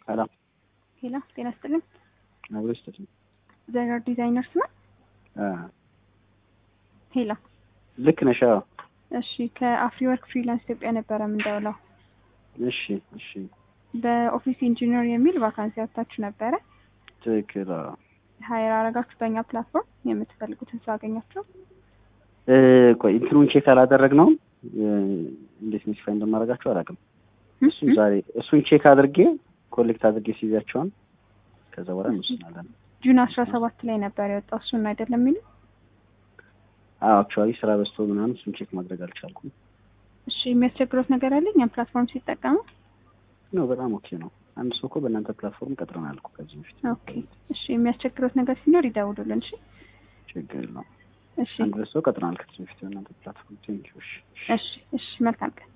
ሄሎ ሄሎ ጤና ይስጥልኝ። አብሮ ይስጥልኝ። ዘነር ዲዛይነርስ ነው? አ ሄሎ ልክ ነሽ? አዎ። እሺ ከአፍሪ ወርክ ፍሪላንስ ኢትዮጵያ ነበረ የምንደውለው። እሺ እሺ፣ በኦፊስ ኢንጂነር የሚል ቫካንሲ አውጥታችሁ ነበረ። ትክክል። አዎ። ሀይር አረጋችሁ በእኛ ፕላትፎርም የምትፈልጉትን ሰው አገኛችሁ? እ ቆይ እንትኑን ቼክ አላደረግነውም። እ እንዴት ኖቲፋይ እንደማደርጋቸው አላውቅም። እሱን ዛሬ እሱን ቼክ አድርጌ ኮሌክት አድርጌ ሲይዛቸውን ከዛ በኋላ እንወስናለን። ጁን አስራ ሰባት ላይ ነበር የወጣው እሱን አይደለም የሚሉ አዎ አክቹዋሊ ስራ በዝቶ ምናምን እሱን ቼክ ማድረግ አልቻልኩም። እሺ የሚያስቸግሮት ነገር አለ እኛም ፕላትፎርም ሲጠቀሙ? ነው በጣም ኦኬ ነው። አንድ ሰው እኮ በእናንተ ፕላትፎርም ቀጥረናል እኮ ከዚህ በፊት። ኦኬ እሺ የሚያስቸግሮት ነገር ሲኖር ይደውሉልን። እሺ ችግር ነው። እሺ አንድ ሰው ቀጥረናል ከዚህ በፊት በእናንተ ፕላትፎርም። ቴንኪው። እሺ እሺ እሺ መልካም ቀን